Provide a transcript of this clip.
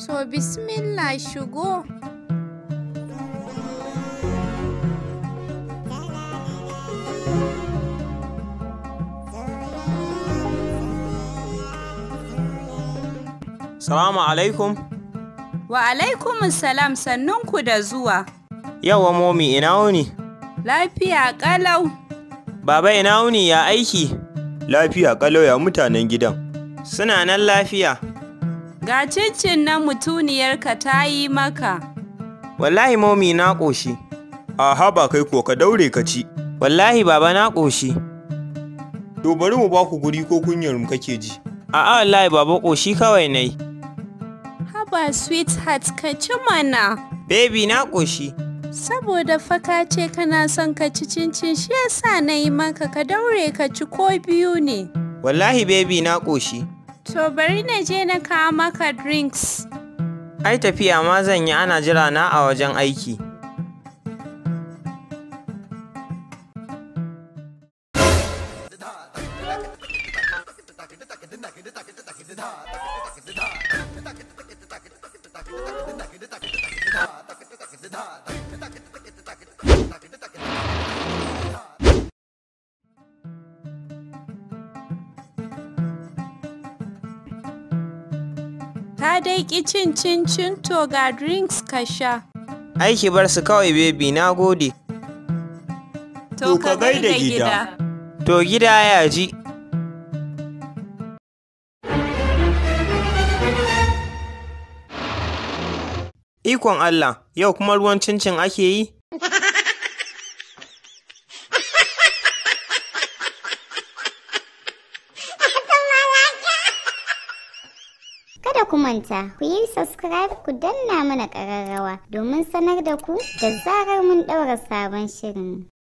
To bismillah shigo. Salamu alaikum. Wa alaikumus salam sannunku da zuwa. Yawa momi ina wuni? Lafiya ƙalau. Baba ina wuni ya aiki? Lafiya kalau ya mutanen gidan. Suna nan lafiya. Ga cincin na mutuniyarka ta yi maka. Wallahi momi na ƙoshi. Aha ba kai ko ka daure ka ci. Wallahi baba na ƙoshi. To bari mu ba ku guri ko kunyar mu kake ji. A'a wallahi baba ƙoshi kawai nai. Haba sweetheart ka ci mana. Baby na ƙoshi. Saboda faka ce kana son ka ci cincin shi yasa na yi maka ka daure ka ci ko biyu ne. Wallahi baby na ƙoshi. To bari na je na kawo maka drinks. Ai tafiya ma zan yi ana jira na a wajen aiki. Ka dai ƙi cin cincin to ga drinks ka sha. Aiki bar su kawai baby na gode. To ka gaida gida. To gida ya ji. Ikon Allah, yau kuma ruwan cincin ake yi? Kada ku manta, ku yi subscribe ku danna mana ƙararrawa domin sanar da ku da zarar mun ɗaura sabon shirin.